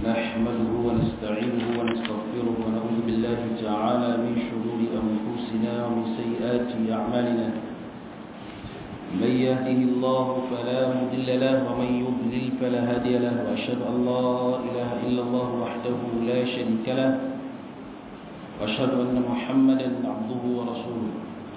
نحمده ونستعينه ونستغفره ونعوذ بالله تعالى من شرور أنفسنا ومن سيئات أعمالنا من يهده الله فلا مضل له ومن يضلل فلا هادي له وأشهد أن لا إله إلا الله وحده لا شريك له وأشهد أن محمدا عبده ورسوله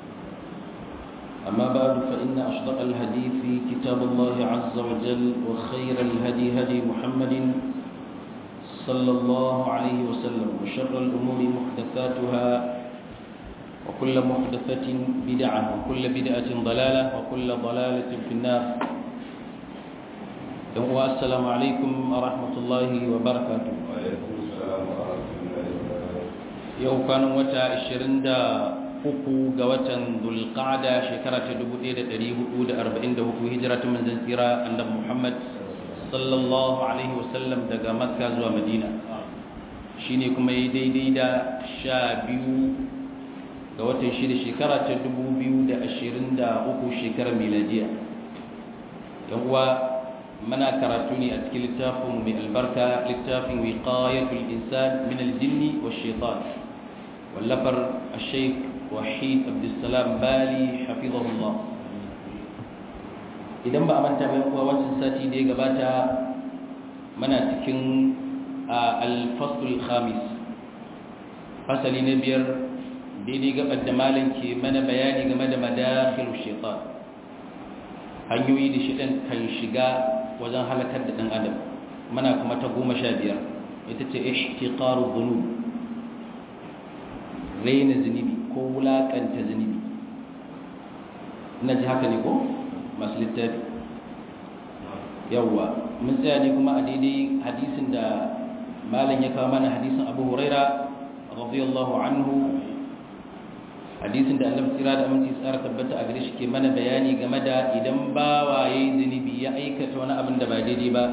أما بعد فإن أصدق الحديث كتاب الله عز وجل وخير الهدي هدي محمد صلى الله عليه وسلم وشر الأمور محدثاتها وكل محدثة بدعة وكل بدعة ضلالة وكل ضلالة في النار السلام عليكم ورحمة الله وبركاته وعليكم السلام ورحمة الله وبركاته yau kwanan wata 23 ga watan dulqa'ada shekara ta 1444 hijira ta manzon tsira annabi Muhammad sallallahu alaihi wasallam daga Makka zuwa Madina shine kuma yi daidai da 12 ga watan shida shekara ta 2023 shekarar miladiya yan uwa muna karatu ne a cikin littafin mai albarka littafin wiqayatul insan min aljinni wash shaitan واللفر الشيخ وحيد عبد السلام بالي حفظه الله idan ba a manta bai kuwa wancan sati da ya gabata mana cikin alfasul khamis fasali na biyar daidai gabar da malam ke mana bayani game da madakhilu shaitan hanyoyi da shidan kan shiga wajen halakar da dan adam mana kuma ta goma sha biyar ita ce ihtiqaru dhunub raina zunubi ko wulakanta zunubi ina ji haka ne ko masu littafi yawwa mun tsaya ne kuma a daidai hadisin da malam ya kawo mana hadisin abu huraira radiyallahu anhu hadisin da annabi tsira da aminci tsara tabbata a gare shi ke mana bayani game da idan bawa yayi zunubi ya aikata wani abin da ba daidai ba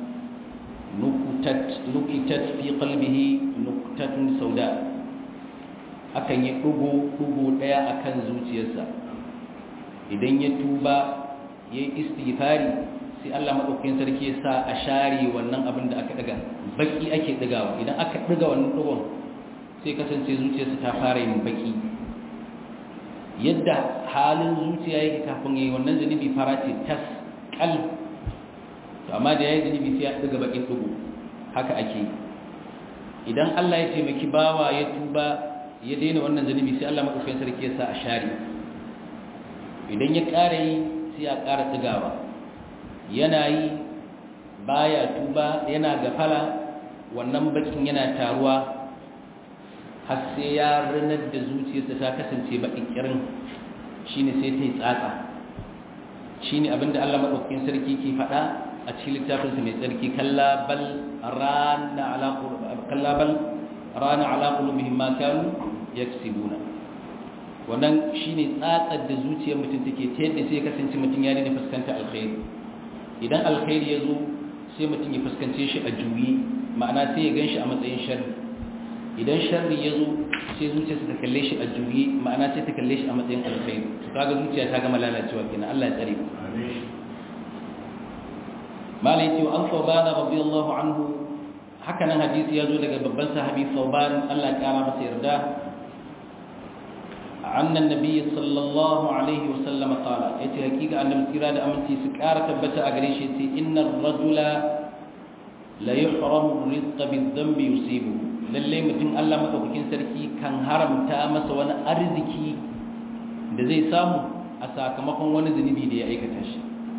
nukitat fi qalbihi nuktatun sauda akan yi ɗugu-ɗugu ɗaya a kan zuciyarsa idan ya tuba ya yi istighfari sai Allah maɗaukin sarki ya sa a share wannan abin da aka ɗaga baƙi ake ɗagawa idan aka ɗaga wannan ɗugun sai kasance zuciyarsa ta fara yin baƙi yadda halin zuciya yake kafin ya yi wannan zunubi fara ce tas ƙal amma da ya yi zunubi sai ya ɗaga baƙin ɗugu haka ake idan Allah ya taimaki bawa ya tuba ya daina wannan zunubi sai Allah madaukakin sarki ya sa a share idan ya ƙara yi sai a ƙara tsigawa yana yi baya tuba yana gafala wannan bakin yana taruwa har sai ya ranar da zuciyarsa ta kasance baƙin kirin shine sai ta yi tsatsa shine abinda Allah madaukakin sarki ke faɗa a cikin littafinsa mai tsarki kalla bal rana ala kalla bal rana ala qulubihim ma kanu yaksibuna wannan shine tsatsar da zuciyar mutum take ta yadda sai kasance mutum ya daina fuskanta alkhairi idan alkhairi ya zo sai mutum ya fuskance shi a juyi ma'ana sai ya ganshi a matsayin sharri idan sharri ya zo sai zuciyarsa ta kalle shi a juyi ma'ana sai ta kalle shi a matsayin alkhairi to kaga zuciya ta gama lalacewa kenan Allah ya tsare malai ce an saubana radiyallahu anhu haka nan hadisi ya zo daga babban sahabi sauban Allah ya kara masa yarda annan nabi sallallahu alaihi wasallam qala yace hakika annabi kira da aminci su kara tabbata a gare shi yace innar rajula la yuhramu rizqa bidhanbi yusibu lalle mutum Allah madaukakin sarki kan haramta masa wani arziki da zai samu a sakamakon wani zunubi da ya aikata shi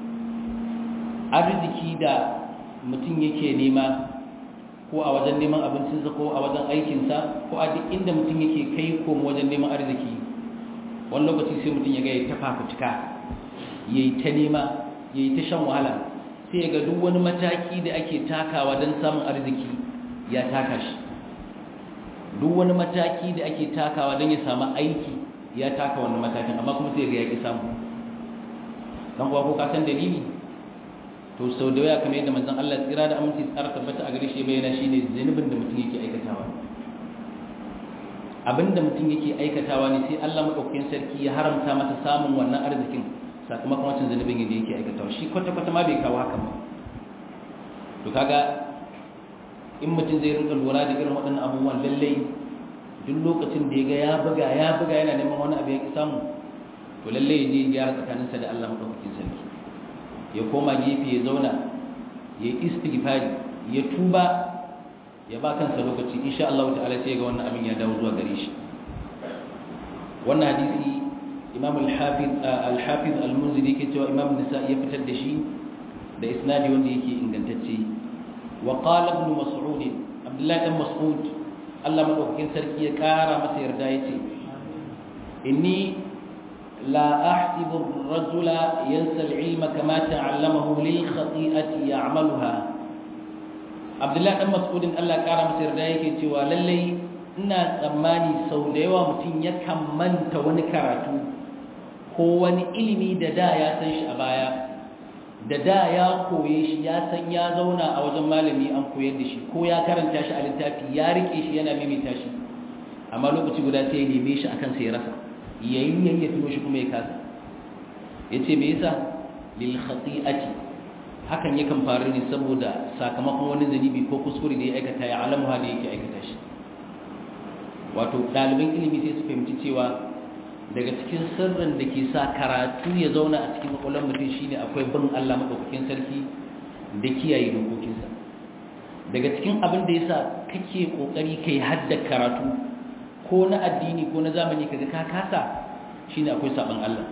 arziki da mutum yake nema ko a wajen neman abincinsa ko a wajen aikinsa ko a duk inda mutum yake kai komo wajen neman arziki wani lokaci sai mutum ya ga ya ta fafutuka ya yi ta nema ya yi ta shan wahala sai ya ga duk wani mataki da ake takawa don samun arziki ya taka shi duk wani mataki da ake takawa don ya samu aiki ya taka wannan matakin amma kuma sai ya ga ya ƙi samu don kuwa ko ka san dalili to sau da waya kamar yadda manzon Allah tsira da aminci tsara tabbata a gare shi bayyana shine zunubin da mutum yake aikatawa abinda mutum yake aikatawa ne sai Allah madaukakin sarki ya haramta masa samun wannan arzikin sakamakon wancan zunubin da yake aikatawa shi kwata kwata ma bai kawo haka ba to kaga in mutum zai rinka lura da irin waɗannan abubuwan lallai duk lokacin da ya ga ya buga ya buga yana neman wani abu ya ki samu to lallai ya je ya gyara tsakaninsa da Allah madaukakin sarki ya koma gefe ya zauna ya yi istighfari ya tuba ya ba kansa lokaci insha Allah ta'ala sai ga wannan abin ya dawo zuwa gare shi wannan hadisi Imam al-Hafiz al-Hafiz al-Munziri yake cewa Imam Nisa'i ya fitar da shi da isnadi wanda yake ingantacce wa qala ibn Mas'ud Abdullah ibn Mas'ud Allah madaukakin sarki ya kara masa yarda yace inni la ahsibu ar-rajula yansa al-ilma kama ta'allamahu lil khati'ati ya'maluha Abdullah ibn Mas'ud Allah kara masa yarda yake cewa lallai ina tsammani sau da yawa mutum yakan manta wani karatu ko wani ilimi da da ya san shi a baya da da ya koye shi ya san ya zauna a wajen malami an koyar da shi ko ya karanta shi a littafi ya rike shi yana maimaita shi amma lokaci guda sai ya neme shi akan sai ya rasa yayin yayin ya tuno shi kuma ya kasa yace me yasa lil khati'ati hakan yakan faru ne saboda sakamakon wani zanibi ko kuskure da ya aikata ya alamu da yake aikata shi wato ɗaliban ilimi sai su fahimci cewa daga cikin sirrin da ke sa karatu ya zauna a cikin kwakwalwar mutum shine akwai bin Allah maɗaukakin sarki da kiyaye dokokinsa daga cikin abin da ya sa kake ƙoƙari kai hadda karatu ko na addini ko na zamani kaga ka kasa shine akwai saɓon Allah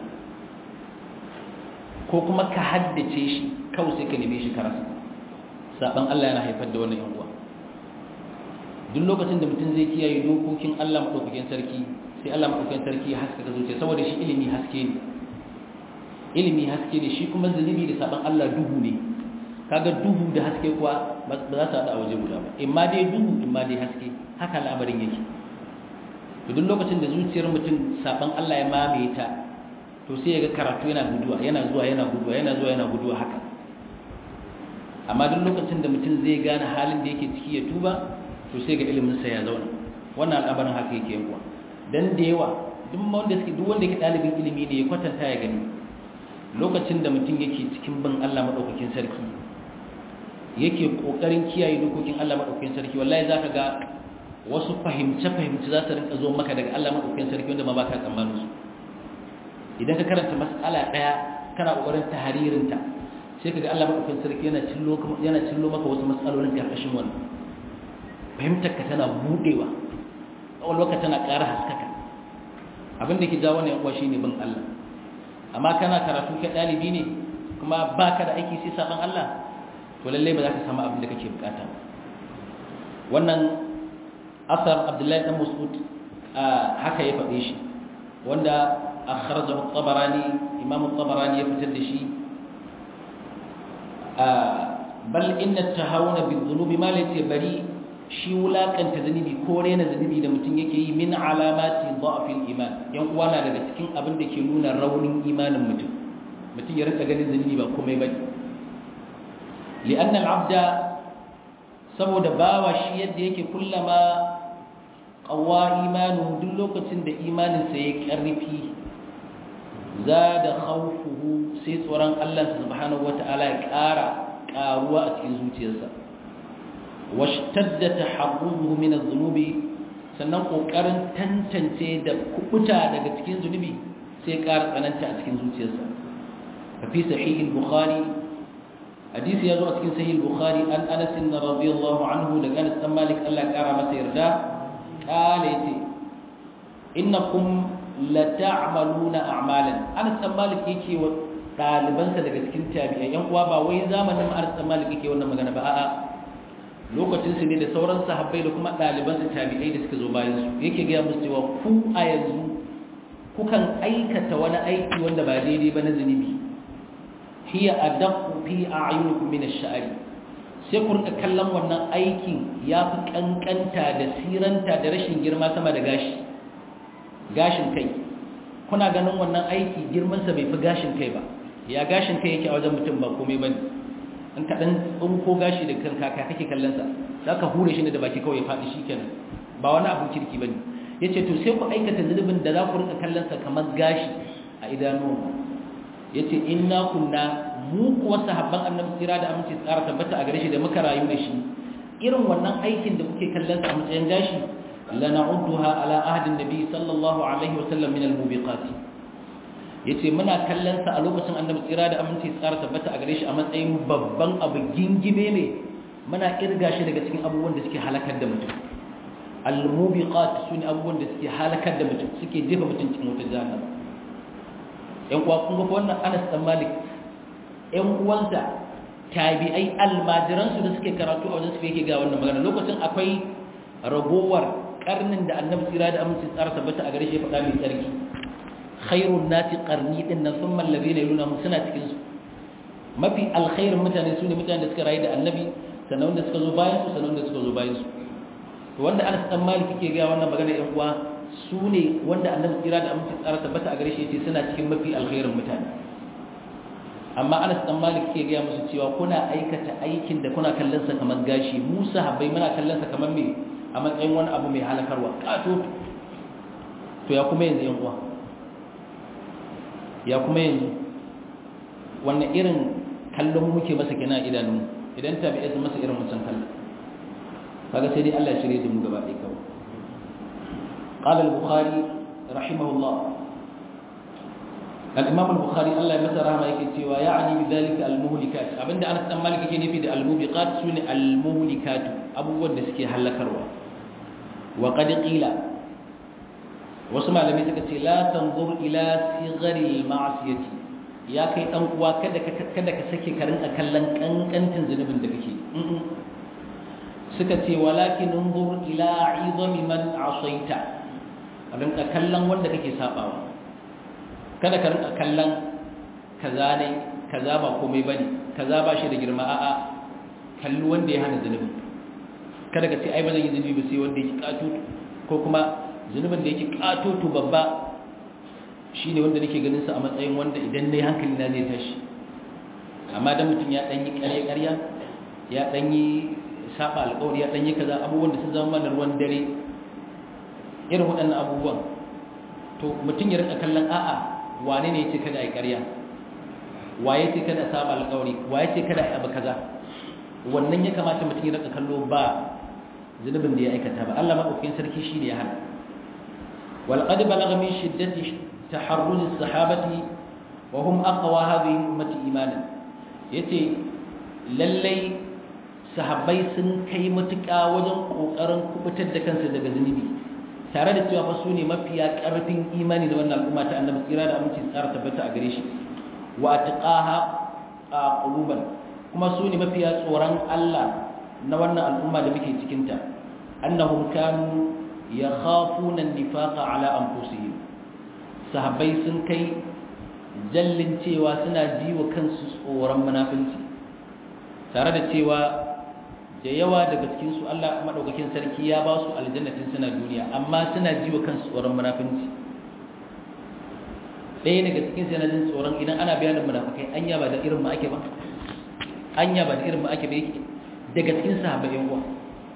ko kuma ka haddace shi kawai sai ka neme shi karasa saɓon Allah yana haifar da wannan yan uwa duk lokacin da mutum zai kiyaye dokokin Allah maɗaukakin sarki sai Allah maɗaukakin sarki ya haskaka zuciya saboda shi ilimi haske ne ilimi haske ne shi kuma zunubi da saban Allah duhu ne kaga duhu da haske kuwa ba za su haɗa a waje guda ba imma dai duhu imma dai haske haka al'amarin yake to duk lokacin da zuciyar mutum saban Allah ya mamaye ta to sai ya ga karatu yana guduwa yana zuwa yana guduwa yana zuwa yana guduwa haka amma duk lokacin da mutum zai gane halin da yake ciki ya tuba to sai ga ilimin sa ya zauna wannan al'amarin haka yake yankuwa dan da yawa duk wanda suke duk wanda yake dalibin ilimi ne ya kwatanta ya gani lokacin da mutum yake cikin bin Allah madaukakin sarki yake kokarin kiyaye dokokin Allah madaukakin sarki wallahi zaka ga wasu fahimce fahimce za su rinka zo maka daga Allah madaukakin sarki wanda ma baka tsammanin su idan ka karanta mas'ala daya kana kokarin tahririn ta sai kaga Allah madaukakin sarki yana cillo yana cillo maka wasu mas'alolin karkashin wannan fahimtar ka tana budewa ƙwaƙwalwarka tana ƙara haskaka abin da ke jawo ne kuwa shi ne bin Allah amma kana karatu ke ɗalibi ne kuma ba ka da aiki sai saɓan Allah to lallai ba za ka samu abin da kake bukata wannan asar abdullahi dan mas'ud haka ya faɗe shi wanda akhrajahu at-tabarani imam at-tabarani ya fitar da shi bal inna at-tahawuna bi-dhunubi ma laysa bari shi wulakanta zunubi ko rena zunubi da mutum yake yi min alamati dha'fil iman yan uwa na daga cikin abin da ke nuna raunin imanin mutum mutum ya rika ganin zunubi ba komai bane li'anna al'abda saboda bawa shi yadda yake kullama qawwa imanu duk lokacin da imanin sa ya karfi zada khawfuhu sai tsoron Allah subhanahu wata'ala ya ƙara ƙaruwa a cikin zuciyarsa washtadda taharruhu min adh-dhunubi sannan kokarin tantance da kubuta daga cikin zunubi sai ƙara tsananta a cikin zuciyarsa fa fi sahih al-bukhari hadisi yazo a cikin sahih al-bukhari an Anas radiyallahu anhu daga Anas bin Malik Allah ƙara masa yarda kale yace innakum la ta'maluna a'malan Anas bin Malik yake wa dalibansa daga cikin tabi'ai yan uwa ba wai zamanin Anas bin Malik yake wannan magana ba a'a lokacin su ne da sauran sahabbai da kuma ɗaliban su tabi'ai da suka zo bayan su yake gaya musu cewa ku a yanzu kukan aikata wani aiki wanda ba daidai ba na zunubi hiya adaqqu fi a'yunikum min ash-sha'ri sai ku rika kallon wannan aikin yafi kankanta da siranta da rashin girma sama da gashi gashin kai kuna ganin wannan aiki girman sa bai fi gashin kai ba ya gashin kai yake a wajen mutum ba komai bane in ka dan tsunko gashi da kanka ka kake kallon sa zaka hure shi ne da baki kawai ya fadi shikenan ba wani abun kirki bane yace to sai ku aikata zulubin da za ku rika kallon sa kamar gashi a idanuwa yace inna kunna mu kuwa sahabban annabi sira da aminci tsara tabbata a gare shi da muka rayu da shi irin wannan aikin da kuke kallon sa a matsayin gashi lana'udduha ala ahdin nabi sallallahu alaihi wasallam min al-mubiqat yace muna kallon sa a lokacin annabi tsira da aminci tsara tabbata a gare shi a matsayin babban abu gingime ne muna kirga shi daga cikin abubuwan da suke halakar da mutum al-mubiqat sune abubuwan da suke halakar da mutum suke jefa mutum cikin wutar jahannama yan uwa kun ga wannan Anas dan Malik yan uwansa tabi'ai almajiransu da suke karatu a wajen su yake ga wannan magana lokacin akwai ragowar karnin da annabi tsira da aminci tsara tabbata a gare shi faɗa mai tsarki khairun nati qarni din nan thumma alladhina yalunhum suna cikin su mafi alkhairin mutane su ne mutane da suka rayu da annabi sannan wanda suka zo bayan su sannan wanda suka zo bayan su to wanda Anas dan Malik yake ga wannan magana yan uwa su ne wanda annabi tsira da aminci tsara tabbata a gare shi yace suna cikin mafi alkhairin mutane amma Anas dan Malik ke gaya musu cewa kuna aikata aikin da kuna kallon sa kamar gashi mu sahabbai muna kallon sa kamar me a matsayin wani abu mai halakarwa kato to ya kuma yanzu yan uwa ya kuma yanzu wannan irin kallon muke masa kina idanun idan tabi'ai sun masa irin mutan kallon kaga sai dai Allah ya shirye da mu gaba ɗaya kawai قال البخاري رحمه الله الإمام البخاري الله يمسر رحمه يكتي ويعني بذلك المهلكات أبن أنا استمالك يكي نفيد الموبقات سن المهلكات أبو ودسكي هل كروا وقد قيل وسمع لم يتكتي لا تنظر إلى صغر المعصية يا كي أنقوا كذا كذا كسكي كرن أكلن كن كن تنزل من دكتي سكتي ولكن انظر إلى عظم من عصيت أبن أكلن ودكتي سابوا kada ka rinka kallon kaza ne kaza ba komai bane kaza ba shi da girma a'a kalli wanda ya hana zunubi kada ka ce ai ba zan yi zunubi ba sai wanda yake katutu ko kuma zunubin da yake katutu babba shine wanda nake ganin sa a matsayin wanda idan nayi hankali na zai tashi amma dan mutum ya dan yi ƙarya ƙarya ya dan yi saba alƙawari ya dan yi kaza abubuwan da sun zama mana ruwan dare irin waɗannan abubuwan to mutum ya rinka kallon a'a wane ne ce kada a yi ƙarya waye ce kada a saba alƙawari waye ce kada a yi abu kaza wannan ya kamata mutum ya rika kallo ba zunubin da ya aikata ba Allah madaukakin sarki shi ne ya hana wal qad balagha min shiddati taharruz as-sahabati wa hum aqwa hadhihi ummati imanan yace lallai sahabbai sun kai matuƙa wajen kokarin kubutar da kansu daga zunubi tare da cewa fa su ne mafiya ƙarfin imani da wannan al'umma ta annabi tsira da aminci tsara tabbata a gare shi wa atqaha quluban kuma su ne mafiya tsoron Allah na wannan al'umma da muke cikin ta annahum kanu yakhafuna an-nifaqa ala anfusihim sahabbai sun kai jallin cewa suna ji wa kansu tsoron munafinci tare da cewa da yawa daga cikin su Allah madaukakin sarki ya ba su aljannatin suna duniya amma suna ji wa kansu tsoron munafinci ɗaya daga cikin su yana jin tsoron idan ana bayanin munafikai anya ba da irin mu ake ba anya ba da irin mu ake ba yake daga cikin sahabbai yan uwa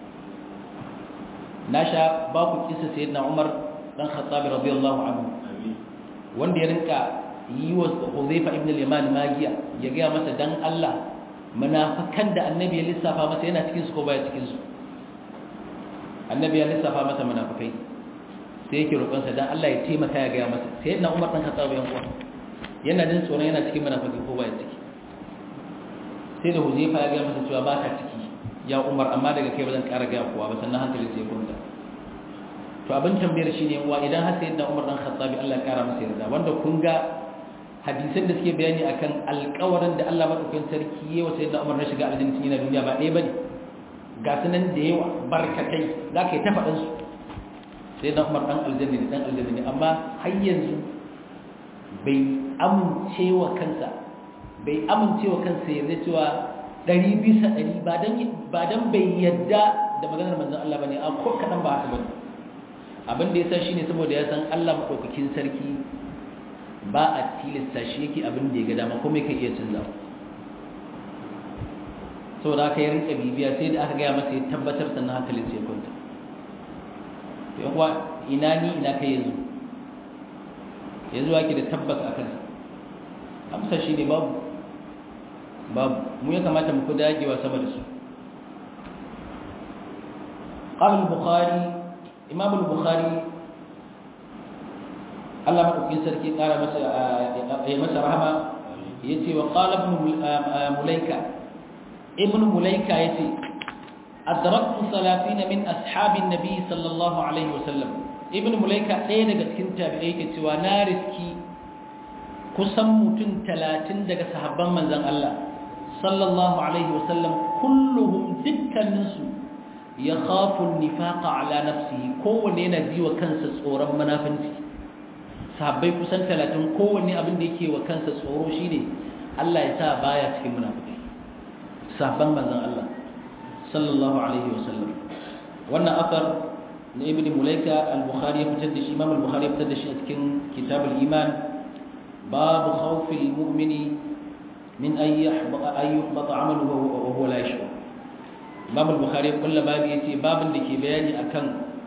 na sha ba ku kisa sayyidina Umar dan Khattab radiyallahu anhu wanda ya rinka yi wa Huzaifa ibn al-Yaman magiya ya ga masa dan Allah munafikan da annabi ya lissafa masa yana cikin su ko baya cikin su annabi ya lissafa masa munafikai sai yake roƙon sa dan Allah ya taimaka ya ga masa sai na Umar dan Khattab yan uwa yana jin tsoron yana cikin munafikai ko baya ciki sai da Huzaifa ya ga masa cewa ba ka ciki ya Umar amma daga kai ba zan ƙara ga kowa ba sannan hankalin sai ya kwanta to abin tambayar shine uwa idan har sai da Umar dan Khattab Allah ya ƙara masa yarda wanda kun ga hadisan da suke bayani akan alƙawarin da Allah madaukakin sarki yayi wa sayyidina Umar na shiga aljanna yana duniya ba ɗaya bane ga sunan da yawa barkatai zaka yi ta faɗan su sayyidina Umar dan aljanna ne dan aljanna ne amma har yanzu bai amince wa kansa bai amince wa kansa yarda cewa ɗari bisa ɗari ba dan ba dan bai yadda da maganar manzon Allah bane a ko kadan ba haka bane abin da yasa shine saboda ya san Allah madaukakin sarki ba a tilasta shi yake abin da ya ga dama kuma yake iya canza sau da aka yi rinka bibiya sai da aka gaya masa ya tabbatar sannan hankalin sai kwanta yan kuwa ina ni ina kai yanzu yanzu ake da tabbas a kansa amsa shi ne babu babu mu ya kamata mu ku dagewa sama da su قال البخاري إمام البخاري الله مدوكين سركي قال مسا رحمة يتي وقال ابن مليكة ابن مليكة يتي أدركت ثلاثين من أصحاب النبي صلى الله عليه وسلم ابن مليكة ɗaya daga cikin tabi'ai ke cewa na riski kusan mutum talatin daga sahabban manzon Allah sallallahu alaihi wasallam kulluhum dukkaninsu ya khafu nifaqa ala nafsihi kowanne yana ji wa kansa tsoron munafinci sahabbai kusan talatin kowanne abin da yake wa kansa tsoro shine Allah ya sa baya cikin munafiki sahabban manzon Allah sallallahu alaihi wasallam wannan asar na ibn mulaika al-bukhari ya fitar da shi imam al-bukhari ya fitar da shi a cikin kitabul iman babu khawfil mu'mini min an yahbata ay yuhbata amaluhu wa huwa la yashur imam al-bukhari kullu babu yace babin da ke bayani akan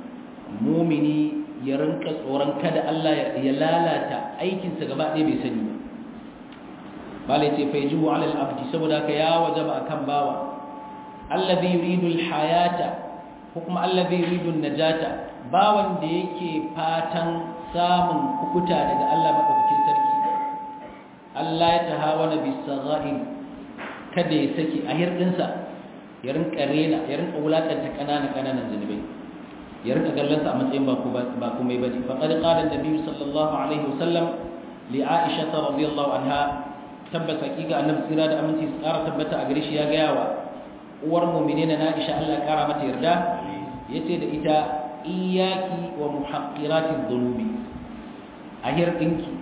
mu'mini ya rinka tsoron kada Allah ya lalata aikinsa gaba ɗaya bai sani ba bala yace fa yajibu ala al-abdi saboda haka ya wajaba akan bawa alladhi yuridu al-hayata ko kuma alladhi yuridu an-najata bawan da yake fatan samun kukuta daga Allah madaukakin sarki Allah ya tahawana bis sagha'ir kada ya saki a hirdinsa ya rinka rena ya rinka wulakanta kanana kananan zunubai ya rinka gallansa a matsayin ba ba kuma ba ce faqad qala an-nabi sallallahu alaihi wasallam li Aisha radhiyallahu anha tabbata hakika annabi tsira da aminci tsara tabbata a gare shi ya gaya wa uwar mu'minina na Aisha Allah ya kara mata yarda yace da ita iyyaki wa muhaqqiratiz dhunubi a hirdinki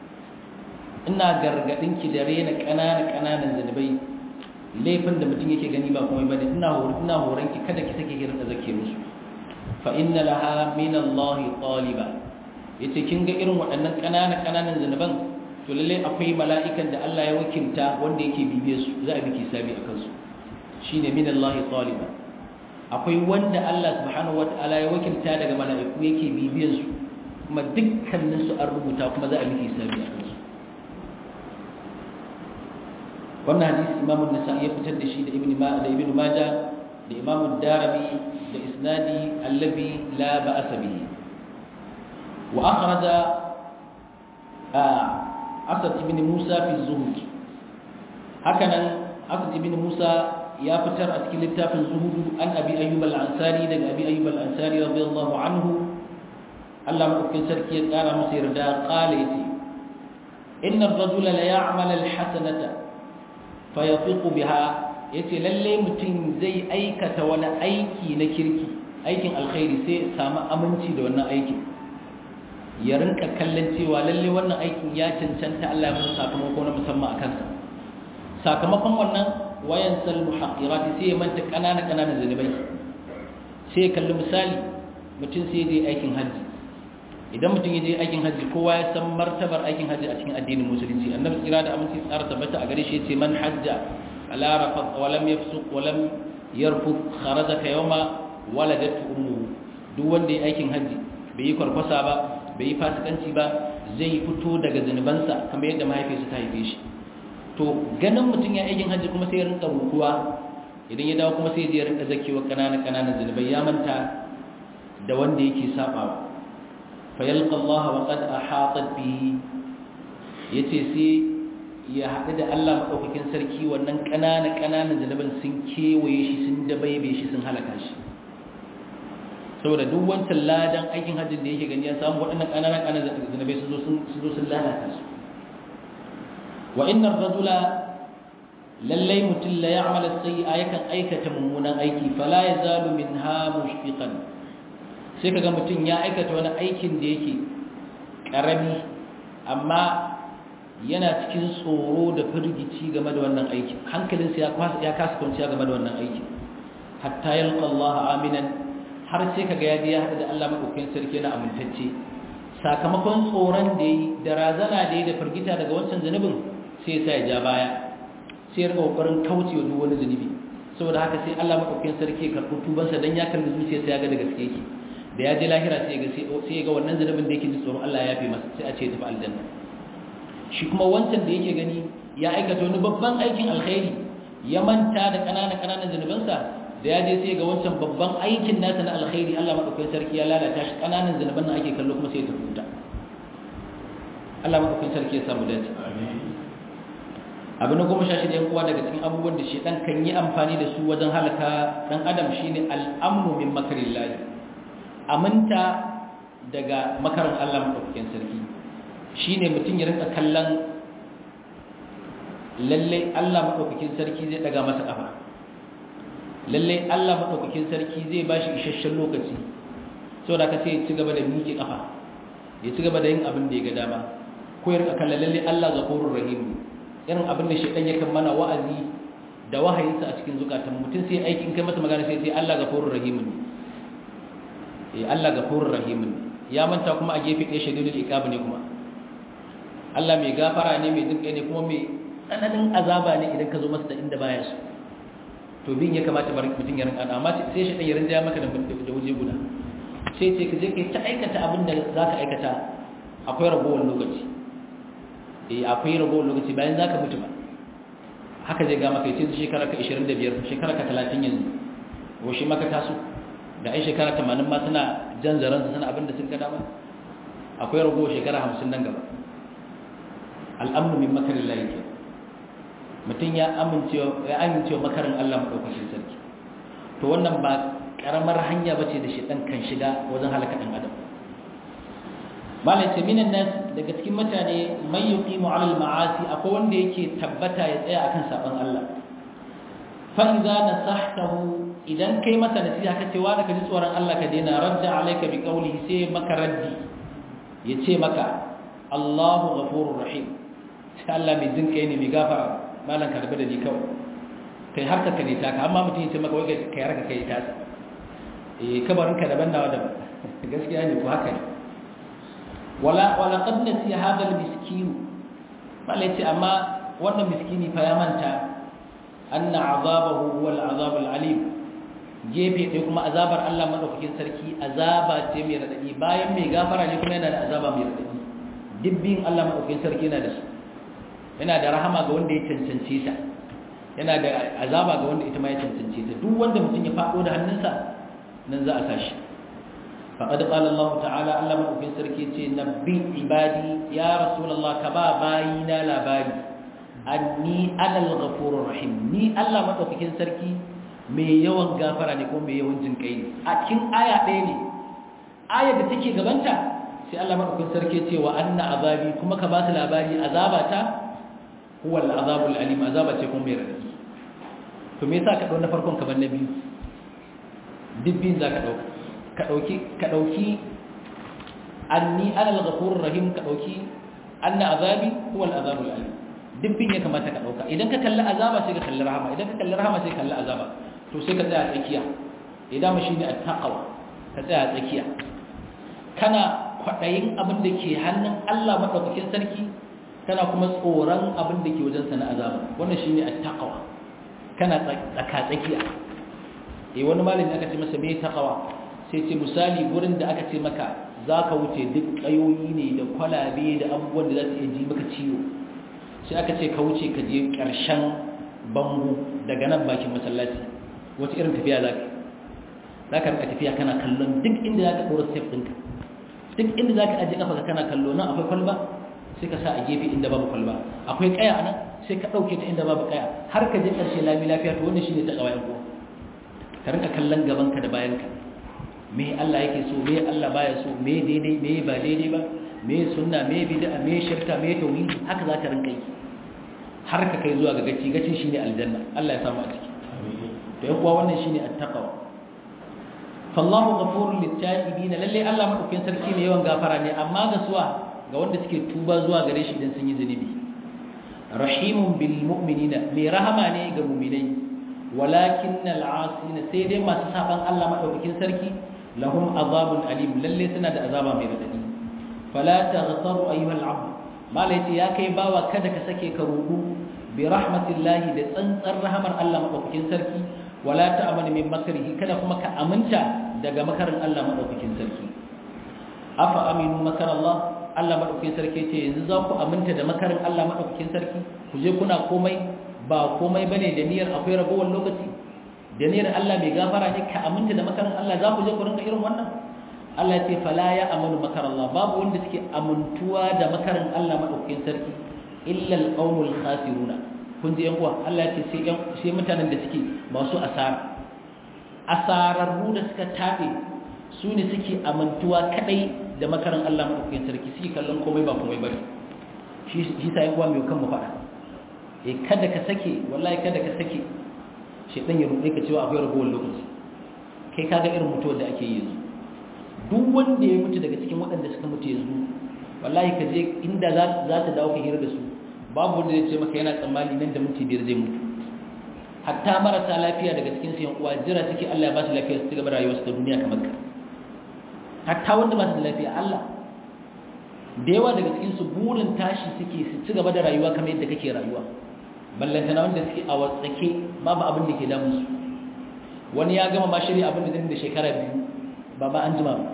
ina gargadinki da rena kanana kananan zanubai laifin da mutum yake gani ba kuma bane ina horon ina horon ki kada ki sake hirda zake musu fa inna laha min Allah taliba yace kin ga irin waɗannan kanana kananan zanuban to lalle akwai mala'ikan da Allah ya wakilta wanda yake bibiye su za a biki sabi akan su shine min Allah taliba akwai wanda Allah subhanahu wataala ya wakilta daga mala'iku yake bibiyan su kuma dukkanin su an rubuta kuma za a biki sabi akan su wannan hadisi imamu nasa'i ya fitar da shi da ibn da ibn majah da imamu darimi da isnadi allabi la ba'asa bihi wa akhraja asad ibn musa fi zuhud hakanan asad ibn musa ya fitar a cikin littafin zuhud an abi ayyub al-ansari daga abi ayyub al-ansari radiyallahu anhu Allah madaukakin sarki ya kara masa yarda qala yace inna ar-rajula la ya'mal al-hasanata fayafiqu biha yace lalle mutum zai aikata wani aiki na kirki aikin alkhairi sai samu aminci da wannan aikin ya rinka kallon cewa lalle wannan aikin ya cancanta Allah ya masa sakamako na musamman a kansa sakamakon wannan wayan sal muhaqqirat sai ya manta kanana kananan zanubai sai ya kalli misali mutum sai ya je aikin haji idan mutum ya je aikin haji kowa ya san martabar aikin haji a cikin addinin musulunci annabi tsira da aminci tsara tabbata a gare shi yace man hajja ala rafat wa lam yafsuq wa lam yarfut kharaja ka yawma waladatu ummuhu duk wanda ya aikin haji bai yi kwarkwasa ba bai yi fasikanci ba zai fito daga zanubansa kamar yadda mahaifiyarsa ta haife shi to ganin mutum ya aikin haji kuma sai ya rinka rukuwa idan ya dawo kuma sai ya rinka zakewa kanana kananan zanubai ya manta da wanda yake sabawa fayalqa Allah wa qad ahatat bihi yace sai ya haɗu da Allah madaukakin sarki wannan ƙanana ƙananan zanaban sun kewaye shi sun dabaibe shi sun halaka shi saboda duk wancan ladan aikin hajjin da yake gani ya samu waɗannan ƙananan ƙananan zanabai sun zo sun zo sun lalata su wa innar rajula lallai mutum la ya'mal as-sayyi'a yakan aikata mummunan aiki fala yazalu minha mushfiqan sai kaga mutum ya aikata wani aikin da yake karami amma yana cikin tsoro da firgici game da wannan aikin hankalinsa ya kasa kwanciya game da wannan aikin hatta yalqa Allah aminan har sai kaga ya je ya hada da Allah madaukakin sarki yana amintacce sakamakon tsoron da yi da razana da yi da firgita daga wancan zanubin sai ya sa ya ja baya sai ya riga kokarin kaucewa duk wani zanubi saboda haka sai Allah madaukakin sarki ya karɓi tubansa dan ya kalli zuciyarsa ya ga da gaske yake da ya je lahira sai ga sai ga wannan zanubin da yake ji tsoron Allah ya fi masa sai a ce tafi aljanna shi kuma wancan da yake gani ya aikata wani babban aikin alkhairi ya manta da kanana kananan zanubansa da ya je sai ga wancan babban aikin nasa na alkhairi Allah madaukakin sarki ya lalata shi kananan zanuban nan ake kallo kuma sai ya tafi wuta Allah madaukakin sarki ya samu dace abu na goma sha shida yan uwa daga cikin abubuwan da shedan kan yi amfani da su wajen halaka dan adam shine al'amnu min makarillahi aminta daga makarin Allah madaukakin sarki shine mutum ya rinka kallon lalle Allah madaukakin sarki zai daga masa kafa lalle Allah madaukakin sarki zai bashi isasshen lokaci saboda ka sai ya ci gaba da miƙe kafa ya ci gaba da yin abin da ya ga dama ko ya rinka kallon lalle Allah ghafurur rahim irin abin da shaidan yakan mana wa'azi da wahayinsa a cikin zukatan mutum sai aikin kai masa magana sai sai Allah gafurur rahim ne eh Allah gafurur rahim ne ya manta kuma a gefe ɗaya shadidul iqab ne kuma Allah mai gafara ne mai jinkai ne kuma mai tsananin azaba ne idan ka zo masa da inda baya so to bin ya kamata bar mutum ya rinka amma sai shaidan ya rinja maka da waje guda sai ce ka je kai ta aikata abin da zaka aikata akwai ragowar lokaci eh akwai ragowar lokaci bayan zaka mutu ba haka zai ga maka yace shekara ka 25 shekara ka 30 yanzu ko shi maka taso da ai shekara 80 ma suna jan zaran su suna abin da sun ga dama akwai ragowar shekara 50 nan gaba al'amnu min makarillahi ke mutum ya amincewa ya amincewa makarin Allah madaukakin sarki to wannan ba karamar hanya bace da shi dan kan shiga wajen halaka dan adam malai ce minan nas daga cikin mutane man yuqimu ala al-ma'asi akwai wanda yake tabbata ya tsaya akan saban Allah fa idza nasahtahu idan kai masa nasiha kace wa ka ji tsoron Allah ka daina radda alayka bi qawlihi sai maka raddi yace maka Allahu ghafurur rahim sai Allah mai jin kai ne mai gafara malan ka da ni kawai kai har ka ne ta ka amma mutum yace maka wai kai har ka kai ta eh kabarin ka daban nawa daban gaskiya ne ko haka ne wala wala qad nasi hada al-miskin malaiti amma wannan miskini fa ya manta anna azabahu huwa al-azab al-alim gefe dai kuma azabar Allah madaukakin sarki azaba ce mai radadi bayan mai gafara ne kuma yana da azaba mai radadi dibbin Allah madaukakin sarki yana da su yana da rahama ga wanda ya cancance ta yana da azaba ga wanda ita ma ya cancance ta duk wanda mutum ya fado da hannunsa nan za a sashi فقد قال الله تعالى الله مدوكين sarki ce nabbi ibadi ya rasulullah ka ba bayina labari anni anal ghafurur rahim ni Allah madaukakin sarki mai yawan gafara ne ko mai yawan jin kai ne a cikin aya ɗaya ne aya da take gabanta sai Allah madaukakin sarki ce wa anna azabi kuma ka ba su labari azabata huwa al-azabul alim azaba ce kuma mai radadi to me yasa ka dau na farkon ka bar na biyu dibbin zaka dauka ka ɗauki ka ɗauki anni ana al-ghafurur rahim ka ɗauki anna azabi huwa al-azabul alim dubbin ya kamata ka ɗauka idan ka kalli azaba sai ka kalli rahama idan ka kalli rahama sai ka kalli azaba to sai ka tsaya tsakiya idan mu shine at-taqwa ka tsaya tsakiya kana kwadayin abin da ke hannun Allah madaukakin sarki kana kuma tsoron abin da ke wajen sa na azaba wannan shine at-taqwa kana tsaka tsakiya eh wani malami aka ce masa me taqwa sai ce misali gurin da aka ce maka za ka wuce duk ƙayoyi ne da kwalabe da abubuwan da za su iya ji maka ciwo sai aka ce ka wuce ka je ƙarshen bango daga nan bakin masallaci wata irin tafiya za ka za ka rika tafiya kana kallon duk inda za ka ɗora step ɗinka duk inda za ka ajiye ƙafa kana kallo nan akwai kwalba sai ka sa a gefe inda babu kwalba akwai ƙaya a nan sai ka ɗauke ta inda babu ƙaya har ka je ƙarshe lami lafiya to wannan shine ta ƙawayen ko ka rinka kallon gabanka da bayanka me Allah yake so me Allah baya so me daidai me ba daidai ba me sunna me bid'a me shirka me tauhidi haka zaka rinka yi har ka kai zuwa ga gaci gacin shine aljanna Allah ya samu a ciki to yan kuwa wannan shine attaqwa fallahu ghafurul litta'ibin lalle Allah madaukakin sarki ne yawan gafara ne amma ga suwa ga wanda suke tuba zuwa gare shi idan sun yi zunubi rahimun bil mu'minina mai rahama ne ga mu'minai walakin al'asina sai dai masu saban Allah madaukakin sarki lahum azabun alim lalle suna da azaba mai radadi fala taghtaru ayyuhal abd malaiti ya kai bawa kada ka sake ka rudu bi rahmatillahi da tsantsar rahamar Allah madaukakin sarki wala ta'amanu min makrihi kada kuma ka aminta daga makarin Allah madaukakin sarki afa aminu makar Allah Allah madaukakin sarki ce yanzu za ku aminta da makarin Allah madaukakin sarki ku je kuna komai ba komai bane da niyyar akwai ragowar lokaci da ne Allah mai gafara ne ka aminta da makarin Allah za ku je ku rinka irin wannan Allah ya ce fala ya amanu makar Allah babu wanda suke amintuwa da makarin Allah madaukakin sarki illa al-qaumul khasiruna kun ji yan uwa Allah ya ce sai sai mutanen da suke masu asara asararru da suka tabe su ne suke amintuwa kadai da makarin Allah madaukakin sarki suke kallon komai ba komai bane shi shi sai uwa mai kan mu fada eh kada ka sake wallahi kada ka sake shedan ya rude ka cewa akwai ragowar lokaci kai kaga irin mutuwar da ake yi yanzu duk wanda ya mutu daga cikin waɗanda suka mutu yanzu wallahi ka je inda za ta dawo ka hira da su babu wanda zai ce maka yana tsammani nan da minti biyar zai mutu hatta marasa lafiya daga cikin su yan uwa jira suke Allah ya ba su lafiya su ci gaba rayuwar su ta duniya kamar ka hatta wanda ba su da lafiya Allah da yawa daga cikin su burin tashi suke su ci gaba da rayuwa kamar yadda kake rayuwa ballantana wanda suke a watsake babu abin da ke damun su wani ya gama ma shirya abin da zai da shekara biyu ba ba an jima ba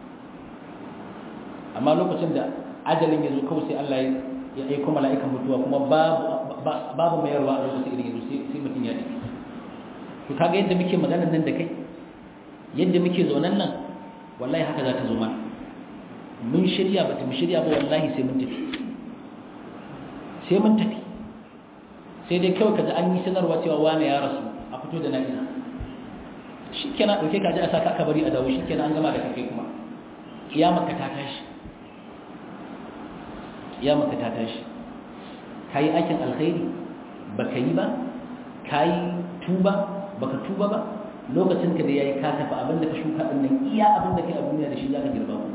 amma lokacin da ajalin ya zo kawai sai Allah ya aiko mala'ikan mutuwa kuma babu mayarwa a lokacin irin yanzu sai mutum ya ɗauki to kaga yadda muke maganar nan da kai yadda muke zaunan nan wallahi haka za ta zo mana mun shirya ba ta mu shirya ba wallahi sai mun tafi sai mun tafi sai dai kawai kaji an yi sanarwa cewa wane ya rasu a fito da na'ina shi kenan ɗauke ka ji a saka aka bari a dawo shi kenan an gama da kake kuma kiyamarka ta tashi kiyamarka ta tashi ka yi aikin alkhairi ba ka yi ba ka yi tuba ba ka tuba ba lokacin ka da ya yi ka tafi abin da ka shuka ɗin nan iya abin da ka yi a duniya da shi za ka girba kuma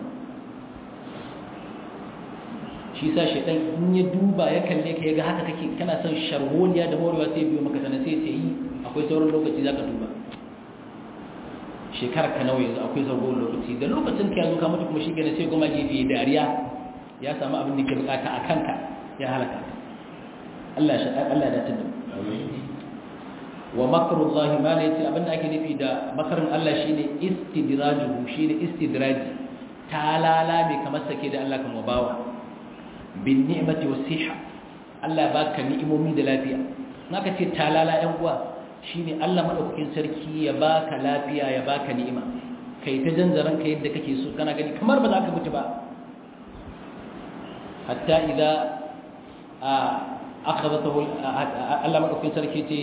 shi sa shaidan in ya duba ya kalle ka ya ga haka kake kana son sharholiya da morewa sai biyo maka sanar sai sai yi akwai sauran lokaci za ka tuba shekarar ka nawa yanzu akwai sauran lokaci da lokacin ka yanzu ka mutu kuma shi gane sai goma gefe dariya ya samu abin da ke bukata a kanka ya halaka Allah ya Allah ya tunda wa makrullahi ma ne abin da ake nufi da makarin Allah shine istidrajuhu shine istidraji talala mai kamar sake da Allah kan wabawa bin ni'mati wasiha Allah ya baka ni'imomi da lafiya naka ce talala ɗan uwa shine Allah madaukakin sarki ya baka lafiya ya baka ni'ima kai ta janzaran ka yadda kake so kana gani kamar ba za ka mutu ba hatta idza akhadhatahu Allah madaukakin sarki ce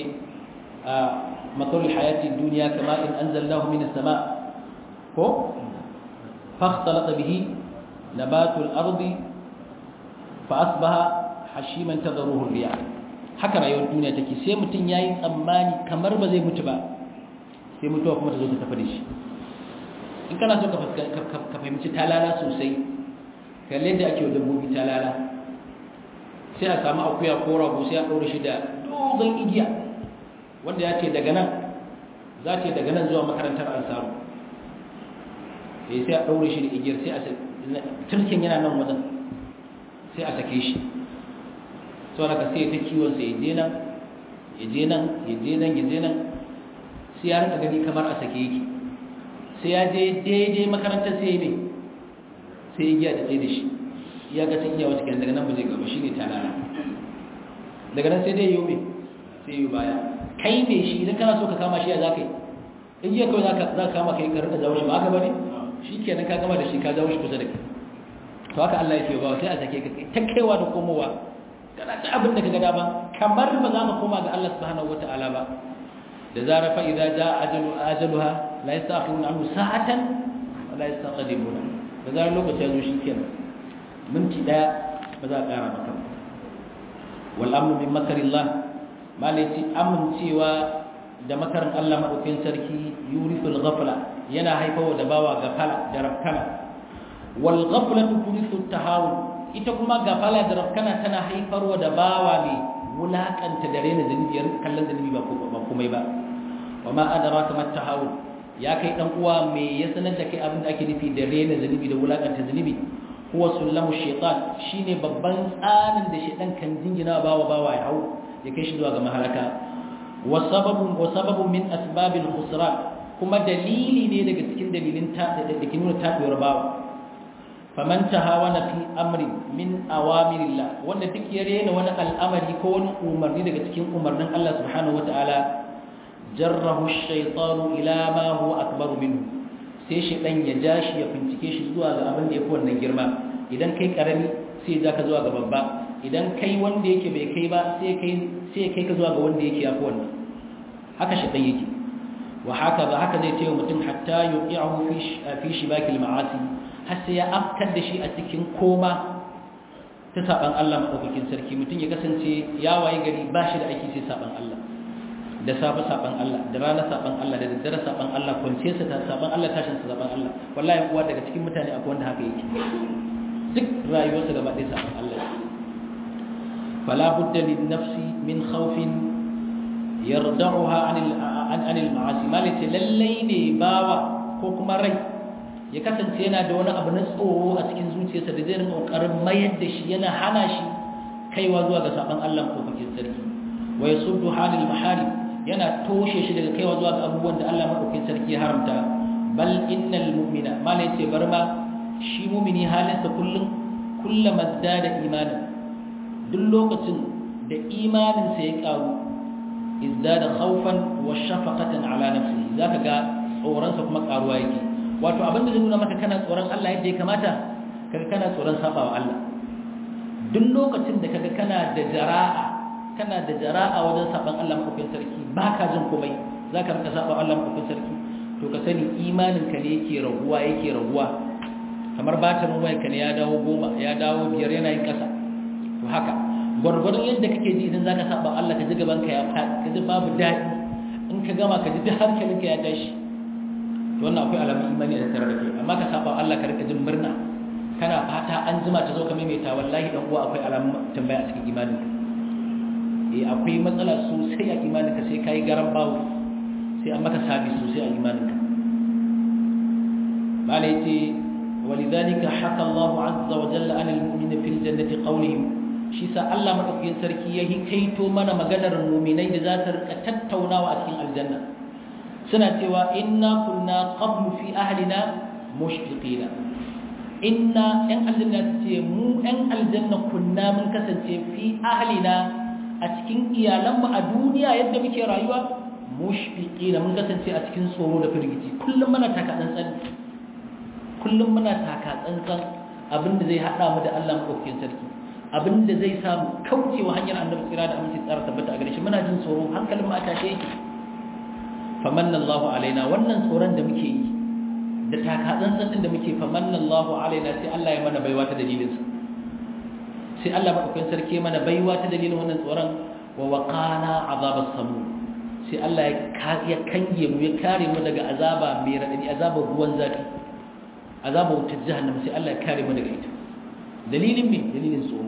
matalul hayati dunya kama in anzalnahu minas sama ko fakhtalata bihi nabatul ardi fa'asbaha hashiman tadruhu riya haka rayuwar duniya take sai mutun yayi tsammani kamar ba zai mutu ba sai mutuwa kuma ta zo ta tafi da shi in kana so ka fahimci talala sosai kalle da ake dabbobi talala sai a samu akuya ko rago sai a ɗaure shi da dogon igiya wanda ya ce daga nan za ta daga nan zuwa makarantar ansaru sai a ɗaure shi da igiyar sai a turkin yana nan wajen sai a sake shi sau daga sai ta kiwonsa ya je nan ya je nan ya je nan ya je nan sai ya rinka gani kamar a sake yake sai ya je daidai makarantar sai ne sai ya giya da tsaye da shi ya ga sun iya wata kyan daga nan ba zai gaba shi ne talala daga nan sai dai yi mai sai yi baya kai mai shi idan kana so ka kama shi ya za ka yi in jiya kawai za ka kama kai ka rinka zawo shi ba haka ba ne shi kenan ka gama da shi ka zawo shi kusa da kai to haka Allah yake ba sai a sake ka ta kaiwa da komowa kana ta abin da kaga dama kamar ba za mu koma ga Allah subhanahu wataala ba da zara fa idza jaa ajalu ajaluha la yastakhiruna anhu sa'atan wa la yastaqdimuna da zara lokaci ya zo shikenan minti daya ba za a kara maka wal amnu min makarillah malati amincewa da makarin Allah madaukakin sarki yurisul ghafla yana haifawa da bawa gafala da rafkana wal ghaflatu turithu tahawun ita kuma gafala da rafkana tana haifarwa da bawa mai wulakanta da rena zunubi yar kallon zunubi ba ba komai ba wa ma adraka mat tahawun ya kai dan uwa me ya sanar da kai abin da ake nufi da rena zunubi da wulakanta zunubi huwa sullamu shaytan shine babban tsanin da shaytan kan jingina bawa bawa ya hau ya kai shi zuwa ga mahalaka wa sababun wa sababun min asbabil khusran kuma dalili ne daga cikin dalilin ta da ke nuna tabuwar bawa faman tahawana fi amri min awamirillah wanda duk ya rena wani al'amari ko wani umarni daga cikin umarnin Allah subhanahu wataala jarrahu ash-shaytanu ila ma huwa akbar minhu sai shaytan ya jashi ya bincike shi zuwa ga abin da yafi wannan girma idan kai karami sai ya ka zuwa ga babba idan kai wanda yake bai kai ba sai kai sai kai ka zuwa ga wanda yake yafi wannan haka shaytan yake wa haka ba haka zai tayi mutum hatta yuqi'ahu fi fi shibakil ma'asi har sai ya afkar da shi a cikin koma ta saban Allah madaukakin sarki mutum ya kasance ya waye gari ba shi da aiki sai saban Allah da safe saban Allah da rana saban Allah da daddare saban Allah kwance sa ta saban Allah tashin sa saban Allah wallahi kuwa daga cikin mutane akwai wanda haka yake duk rayuwarsa gaba ɗaya saban Allah fala budda lin nafsi min khawfin yarda'uha anil an anil ma'asi malati lallai ne bawa ko kuma rai ya kasance yana da wani abu na tsoro a cikin zuciyarsa da zai rinka kokarin mayar da shi yana hana shi kaiwa zuwa ga saban Allah ko bakin sarki wa yasuddu halil maharim yana toshe shi daga kaiwa zuwa ga abubuwan da Allah madaukakin sarki ya haramta bal innal mu'mina malai ce bar ma shi mu'mini halinsa kullum kullama zada imanin duk lokacin da imaninsa ya karu izdada khawfan wa shafaqatan ala nafsihi zaka ga tsoronsa kuma karuwa yake wato abinda zai nuna maka kana tsoron Allah yadda ya kamata kaga kana tsoron sabawa Allah duk lokacin da kaga kana da jara'a kana da jara'a wajen saban Allah mafi sarki baka jin komai zaka rika sabawa Allah mafi sarki to ka sani imanin ka ne yake raguwa yake raguwa kamar batirin wayar ka ne ya dawo goma ya dawo biyar yana yin kasa to haka gwargwadon yadda kake ji idan zaka saba Allah ka ji gaban ka ya ka ji babu daɗi in ka gama ka ji duk hankalin ka ya tashi to wannan akwai alamun imani da tare da kai amma ka saba Allah ka rika jin murna kana fata an jima ta zo ka maimaita wallahi dan uwa akwai alamun tambaya a cikin imanin ka eh akwai matsala sosai a imanin ka sai kai garan bawo sai an maka sabi sosai a imanin ka bala yace ولذلك حكى الله عز وجل عن المؤمن في الجنة قولهم shi sa Allah madaukakin sarki ya hikaito mana maganar mu'minai da za ta rika tattaunawa a cikin aljanna suna cewa inna kunna qablu fi ahlina mushfiqina inna yan aljanna ce mu yan aljanna kunna mun kasance fi ahlina a cikin iyalanmu a duniya yadda muke rayuwa mushfiqina mun kasance a cikin tsoro da firgici kullum muna taka tsantsan kullum muna taka tsantsan abinda zai hada mu da Allah madaukakin sarki abinda zai samu kaucewa hanyar annabi tsira da aminci tsara tabbata a gare shi muna jin tsoro hankalin mu a tashe yake famanna Allahu alaina wannan tsoron da muke yi da taka tsantsan din da muke famanna Allahu alaina sai Allah ya mana baiwa ta dalilin sa sai Allah madaukakin sarki mana baiwa ta dalilin wannan tsoron wa waqana azabas samu sai Allah ya kange mu ya kare mu daga azaba mai radadi azabar ruwan zafi azabar wutar jahannam sai Allah ya kare mu daga ita dalilin me dalilin tsoro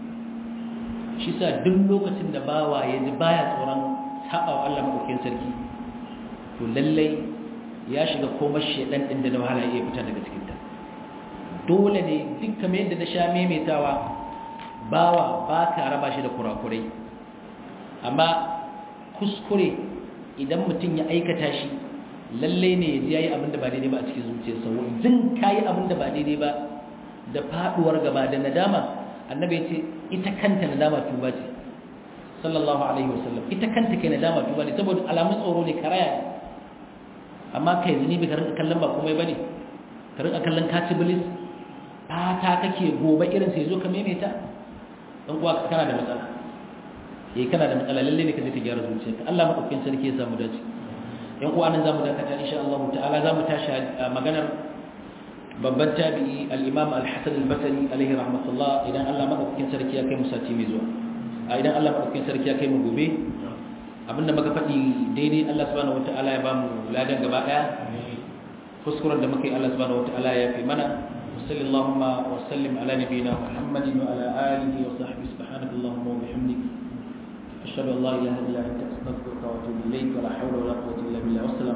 shi sa duk lokacin da bawa ya ji baya tsoron sabawa Allah madaukakin sarki to lallai ya shiga komar shedan din da na wahala ya fita daga cikin ta dole ne duk kamar yadda na sha maimaitawa bawa ba ka raba shi da kurakurai amma kuskure idan mutum ya aikata shi lalle ne ya ji yayi abin da ba daidai ba a cikin zuciyarsa jin kayi abin da ba daidai ba da faduwar gaba da nadama annabi ya ce ita kanta nadama tuba ce sallallahu alaihi wasallam ita kanta kai nadama tuba ne saboda alamun tsoro ne karaya ne amma kai zunubi ka rinka kallon ba komai bane ka rinka kallon kaci bilis fata kake gobe irin sai zo ka maimaita dan kuwa kana da matsala eh kana da matsala lalle ne ka je ka gyara zuciyarka Allah madaukakin sarki ya samu dace yan uwa nan zamu dakata insha Allah ta'ala zamu tashi maganar babban tabi'i al-Imam al-Hasan al-Basri alaihi rahmatullah idan Allah madaukakin sarki ya kai mu sati mai zuwa a idan Allah madaukakin sarki ya kai mu gobe abinda muka faɗi daidai Allah subhanahu wataala ya bamu ladan gaba daya kuskuren da muka yi Allah subhanahu wataala ya fi mana sallallahu wa sallim ala nabiyyina Muhammadin wa ala alihi wa sahbihi subhanakallahumma wa bihamdika ashhadu an la ilaha illa anta astaghfiruka wa atubu ilayk wa la hawla wa la quwwata illa billah